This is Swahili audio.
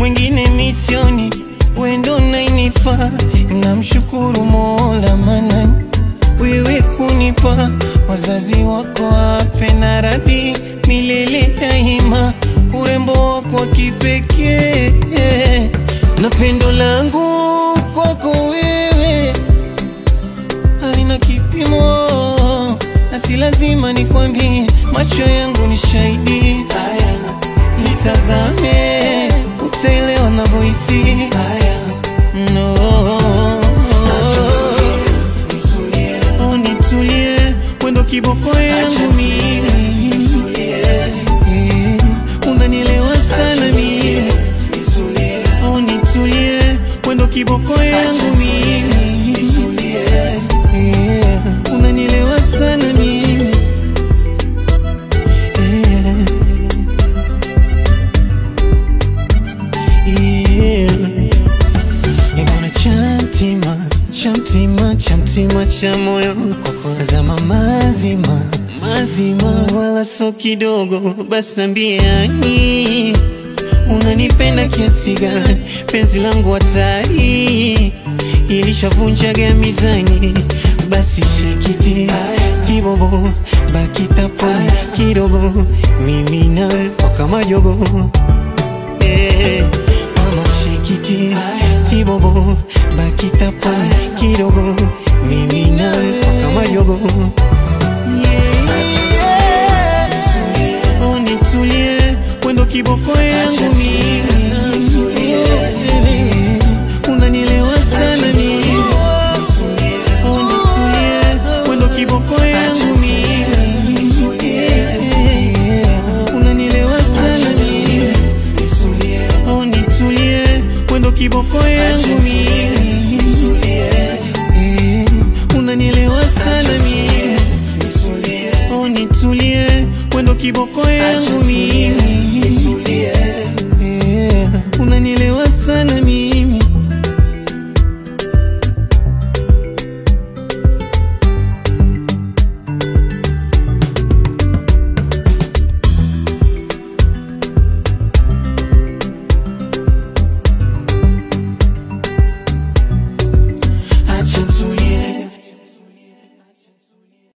mwingine misioni, wendo nainifa. Namshukuru Mola maana wewe kunipa wazazi wako wape na radhi milele daima, urembo wako wa kipekee na pendo langu kwako wewe halina kipimo, na si lazima nikwambie, macho yangu ni shahidi. Haya, nitazame, utaelewa navyohisi. Haya, no Oh, nitulie, wendo kiboko yangu mimi, Eh, unanielewa sana mimi. Oh, nitulie, wendo kiboko yangu mimi, Eh, unanielewa sana mimi. Eh, yeah. Nibona chamtima chamtima chamtima cha moyo kwako nazama mazima mazima, wala so kidogo. Basi nambiani unanipenda kiasi gani? Penzi langu hatari ilishavunjaga mizani, basi shekiti tibobo bakitapo kidogo, mimi nawe mpaka majogo Eh, mama shekiti tibobo bakitapo kidogo mimi nawe mpaka majogo Oh, nitulie wendo kiboko yangu mimi unanielewa sana mimi Oh, nitulie wendo kiboko yangu mimi unanielewa sana mimi Oh, nitulie wendo kiboko yangu mimi Eh, unanielewa sana mimi Oh, nitulie wendo kiboko yangu mimi